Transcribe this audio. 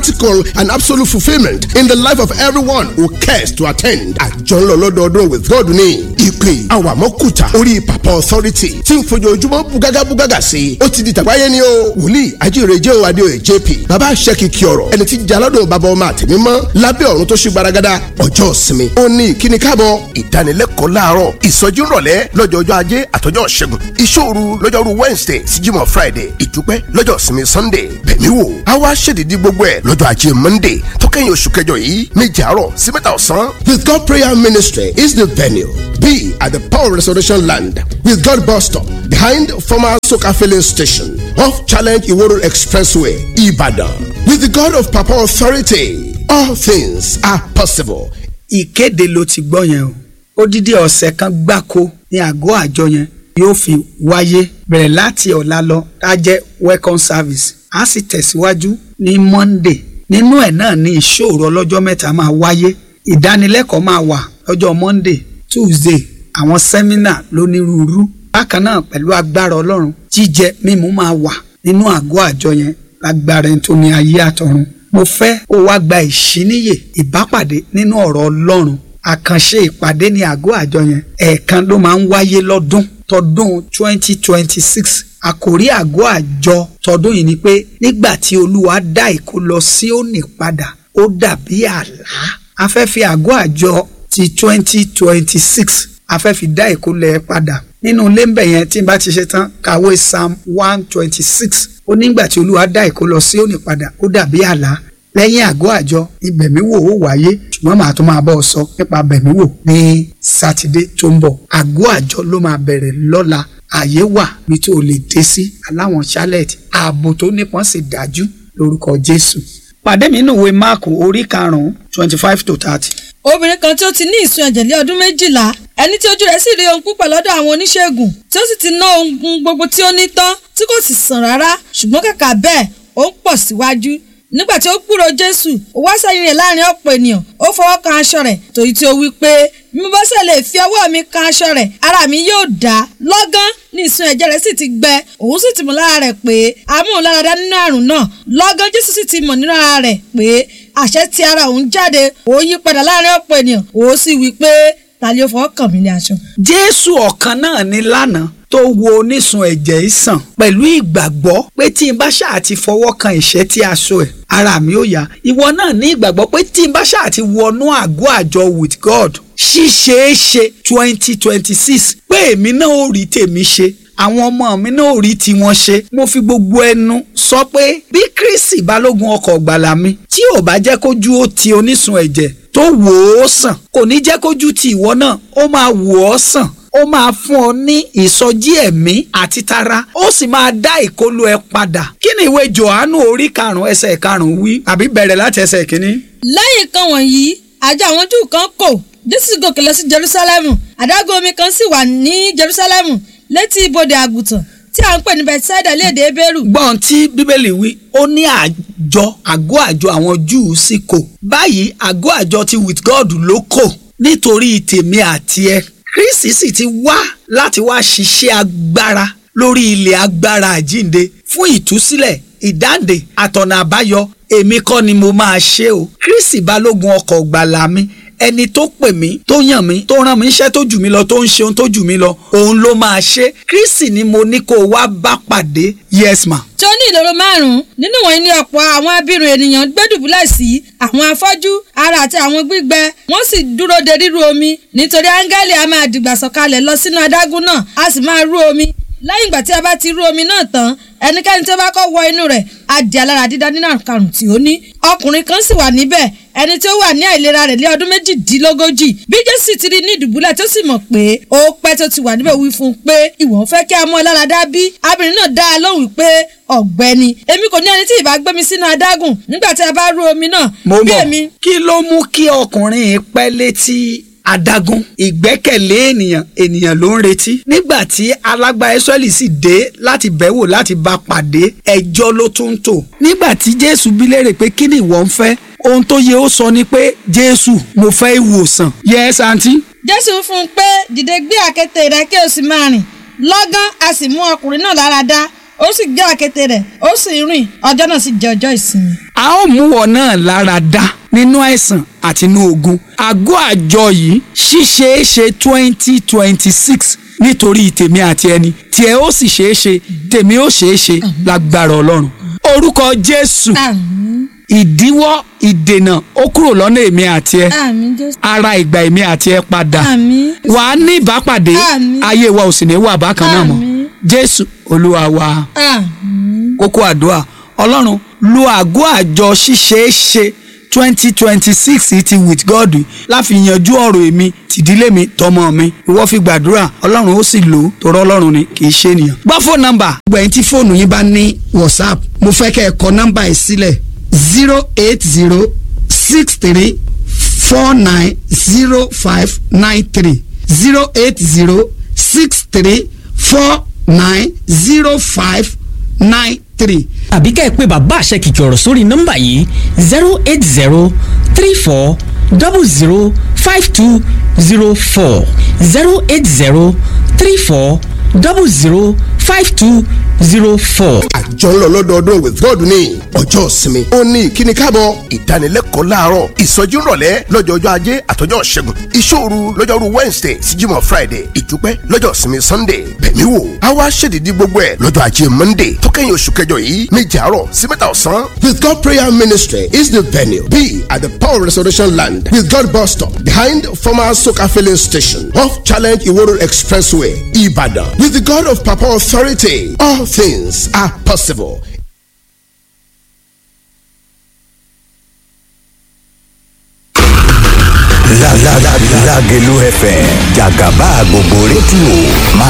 practical and absolute fulfilment in the life of everyone who cares to attend. àjọ ńlọ lọ́dọọdún with God ní ìpè àwàmọ́kùtà orí papa authority tí ń fojoojúmọ́ bugaga bugaga sí i ó ti di tàgbáyé ni o wòlíì ajíire jẹ́ o adéoyè jp bàbá aṣẹ́kìkì ọ̀rọ̀ ẹni tí jalọ́dún bàbá ọmọ àtẹ̀mímọ́ lábẹ́ ọ̀run tó ṣe gbaragada ọjọ́ ìsinmi ó ní ìkíni káàbọ̀ ìdánilẹ́kọ̀ọ́ láàárọ̀ ìsọjí rọ̀lẹ́ lọ́jọ́jọ́ ajé àtọjọ́ ṣẹ́gun ìṣòru lọ́jọ́rú wednesday sí jímọ̀ friday ìdúpẹ́ lọ́jọ́ ìsinmi sunday bẹ̀mí wò á wá ṣèdídí gbogbo ẹ̀ lọ́jọ́ ajé monday tó kẹ́yìn oṣù kẹjọ yìí méje àárọ̀ sí mẹ́ta ọ̀sán. with God prayer ministry is the venue be at the power restoration land with God bus stop behind former soka filling station off challenge iworo expressway ibadan with the God of papa authority all things are possible. ìkéde ló ti gbọ́ yẹn o odidi ọ̀sẹ̀ kan gbáko ní àgọ́ àjọ yẹn yóò fi wáyé bẹ̀rẹ̀ láti ọ̀la lọ á jẹ́ welcome service á sì tẹ̀síwájú ní monday nínú ẹ̀ náà ní ìṣòro ọlọ́jọ́ mẹ́ta máa wáyé ìdánilẹ́kọ̀ọ́ máa wà lọ́jọ́ monday tuesday àwọn sẹ́mínà lónírúurú bákan náà pẹ̀lú agbára ọlọ́run jíjẹ mímu máa wà nínú àgọ́ àjọ yẹn lágbára ẹni tó ní ayé àtọ̀run mo fẹ́ kó wá gba ìṣíníyè ìbápàdé nínú ọ̀rọ̀ ọlọ́run àkànṣe ìpàdé ní àgọ́ àjọ yẹn ẹ̀ẹ̀kan ló máa ń wáyé lọ́dún tọdún twenty twenty six àkòrí àgọ́ àjọ tọdún yìí ni pé nígbà tí olúwa dá ìkó lọ Síónì padà ó dàbí àlá a fẹ́ fi àgọ́ àjọ ti twenty twenty six a fẹ́ fi dá ìkó lẹ̀ padà nínú ilé ń bẹ̀ yẹn tí n bá ti ṣe tán kàwé psalm one twenty six ó nígbà tí olúwa dá ìkó lọ Síónì padà ó dàbí àlá lẹ́yìn àgọ́ àjọ ìbẹ̀míwò ó wáyé ṣùgbọ́n màá tún máa bọ́ ọ sọ nípa bẹ̀míwò ní sátidé tó ń bọ̀ àgọ́ àjọ ló máa bẹ̀rẹ̀ lọ́la àyè wà bí tó o lè dé sí aláwọn charlotte ààbò tó nípọn sì dájú lórúkọ jésù pàdé mi nínú ìwé máàkù orí karùnún twenty five to thirty. obìnrin kan tí ó ti ní ìsun ẹ̀jẹ̀ lé ọdún méjìlá ẹni tí ojú rẹ̀ sì rí ohun púpọ̀ lọ́dọ̀ àwọn oníṣègùn tí ó sì ti ná ohun gbogbo tí ó ní tán tí kò sì sàn rárá ṣùgbọ́n kàkà bẹ́ẹ̀ ó ń pọ̀ síwájú nígbà tí ó gbúrò jésù ó wá sẹ́yìn rẹ̀ láàrin ọ̀pọ̀ ènìyàn ó fọwọ́ kan aṣọ rẹ̀ torí tí ó wí pé bí mo bá ṣe lè fi ọwọ́ mi kan aṣọ rẹ̀ ara mi yóò dá lọ́gán ní ìsun ẹ̀jẹ̀ rẹ̀ sì ti gbẹ òun sì ti mọ̀ lára rẹ̀ pé amóhùnláradá nínú àrùn náà lọ́gán jésù sì ti mọ̀ nínú ara rẹ̀ pé àṣẹ ti ara òun jáde òun yí padà láàrin ọ̀pọ̀ ènìyàn òun sì wí pé ta ni ó fọwọ́ kàn mí ní aṣọ. jésù ọ̀kan náà ní lánàá tó wo onísun ẹ̀jẹ̀ yìí sàn pẹ̀lú ìgbàgbọ́ pé tí n bá ṣáà ti fọwọ́ kan ìṣẹ́ tí aṣọ ẹ̀ ara mi ó yá ìwọ náà ní ìgbàgbọ́ pé tí n bá ṣáà ti wọnú àgọ́ àjọ with God ṣíṣeéṣe twenty twenty six pé èmi náà ò rí tèmi ṣe àwọn ọmọ mi náà ò rí tiwọn ṣe mo fi gbogbo ẹnu sọ pé bí Kristi balógun ọkọ̀ gbàlà mi tí ò bá jẹ́ kójú ó ti onísun ẹ̀jẹ̀ tó wò ó sàn kò ní jẹ́ kójú ti ìwọ náà ó máa wò ó sàn ó máa fún ọ ní ìsọjí ẹ̀mí àti tara ó sì máa dá ìkólú ẹ padà kí ni ìwé Jòhánù orí karùn-ún ẹsẹ̀ karùn-ún wí àbí bẹ̀rẹ̀ láti ẹsẹ̀ kínní. lẹ́yìn kan wọ̀nyí àjọ àwọn Júù kan kò Jésù gòkè lọ sí Jerúsálẹ́mù adágún omi kan sì wà ní Jerúsálẹ́mù létí ibodè àgùntàn tí à ń pè ní Bethsaida lédè Hébérù. gbọ́n tí bíbélì wí ó ní àjọ àgọ́ àjọ àwọn Júù sì kò báyìí àgọ́ àjọ ti with God ló kò nítorí tèmi àti ẹ Kristi sì ti wá láti wá ṣiṣẹ́ agbára lórí ilẹ̀ agbára àjínde fún ìtúsílẹ̀ ìdáǹdè àtọ̀nà àbáyọ èmi kọ́ ni mo máa ṣe o Kristi balógun ọkọ̀ gbàlà mi ẹni tó pè mí tó yàn mí tó rán mi iṣẹ́ tó jù mí lọ tó ń ṣe ohun tó jù mí lọ òun ló máa ṣe Kristi ni mo ní kó o wá bá pàdé yes ma. tí ó ní ìloro márùn-ún nínú wọn ní ọ̀pọ̀ àwọn abirùn ènìyàn gbẹ́dùbúlẹ̀ sí àwọn afọ́jú ara àti àwọn gbígbẹ wọ́n sì dúró de ríru omi nítorí áńgẹ́lì a máa dìgbà sọ̀kalẹ̀ lọ sínú adágún náà a sì máa rú omi lẹ́yìn ìgbà tí a bá ti rú omi náà tán ẹnikẹ́ni tí ó bá kọ́ wọ inú rẹ̀ á di alára dídá nínú àrùn tí ó ní ọkùnrin kan sì wà níbẹ̀ ẹni tí ó wà ní àìlera rẹ̀ lé ọdún méjìdínlógójì bí jésù ti rí ní ìdùbúlẹ̀ tó sì mọ̀ pé ó pẹ́ tó ti wà níbẹ̀ wí fún un pé ìwọ fẹ́ kí a mú ọ lára dá bí abirin náà dá a lóhùn pé ọ̀gbẹ́ni èmi kò ní ẹni tí ìbá gbé mi sínú adágùn nígbà tí a bá rú omi náà mo bí mọ̀ èmi kí ló mú kí ọkùnrin yìí pẹ́ létí adágún ìgbẹ́kẹ̀lé ènìyàn ènìyàn ló ń retí nígbà tí alágbá Ísírẹ́lì sì dé láti bẹ̀wò láti bá pàdé ẹjọ́ ló tún ń tò nígbà tí Jésù bí léèrè pé kí ni ìwọ ń fẹ́ ohun tó yẹ ó sọ ni pé Jésù mo fẹ́ ìwòsàn yes àǹtí jésù fún un pé dìde gbé àkéte rẹ kí o sì máa rìn lọ́gán a sì mú ọkùnrin náà lára dá ó sì gbé àkéte rẹ̀ ó sì rìn ọjọ́ náà sì jẹ́ ọjọ́ ìsinmi. a ó mú ọ náà lára dá nínú àìsàn àti inú ogun àgọ́ àjọ yìí ṣíṣeéṣe twenty twenty six nítorí tèmi àti ẹni tiẹ̀ ó sì ṣeéṣe tèmi ó ṣeéṣe lágbára ọlọ́run orúkọ jésù àmín ìdíwọ́ ìdènà ó kúrò lọ́nà èmi àti ẹ àmín jésù ara ìgbà èmi àti ẹ padà àmín wà á ní ìbápàdé Àmín. ayé wa ò sì ní wà bákan náà mọ́ Àmín. jésù olúwa wa àmín kókó àdúrà ọlọ́run lo àgọ́ àjọ ṣíṣeéṣe twenty twenty six ti with god láfi yanjú ọ̀rọ̀ èmi tìdílé mi tọmọ mi ìwọ fi gbàdúrà ọlọ́run ó sì lò ó torọ ọlọ́run ni kì í ṣe ènìyàn. gbọ́ fóònù nọ́mbà. gbẹ̀yìn tí fóònù yín bá ní whatsapp mo fẹ́ kẹ́ ẹ kọ nọ́mbà yìí sílẹ̀ zero eight zero six three four nine zero five nine three zero eight zero six three four nine zero five nine three. àbí ká ẹ pé bàbá àṣẹ kìkì ọ̀rọ̀ sórí nọ́mbà yìí zero eight zero three four double zero five two zero four zero eight zero three four double zero five two zero four. àjọ ńlọ lọ́dọọdún with God ní ọjọ́ ìsinmi ó ní ìkíni káàbọ̀ ìdánilẹ́kọ̀ọ́ láàárọ̀ ìsọjí ńrọ̀lẹ́ lọ́jọ́ ọjọ́ ajé àtọjọ́ ṣẹ́gun ìṣòru lọ́jọ́rú wednesday sí jímọ̀ friday ìdúpẹ́ lọ́jọ́ ìsinmi sunday bẹ̀mí wò á wá ṣèdídí gbogbo ẹ̀ lọ́jọ́ ajé monday tó kẹ́yìn oṣù kẹjọ yìí méje àárọ̀ sí mẹ́ta ọ̀sán. with God prayer ministry is the venue be at the power restoration land with God bus stop behind former soka filling station off challenge iworo expressway ibadan with the God of Papa authority all things are possible. La la la Lágelú FM jàgàbá gbogbo rédíò máa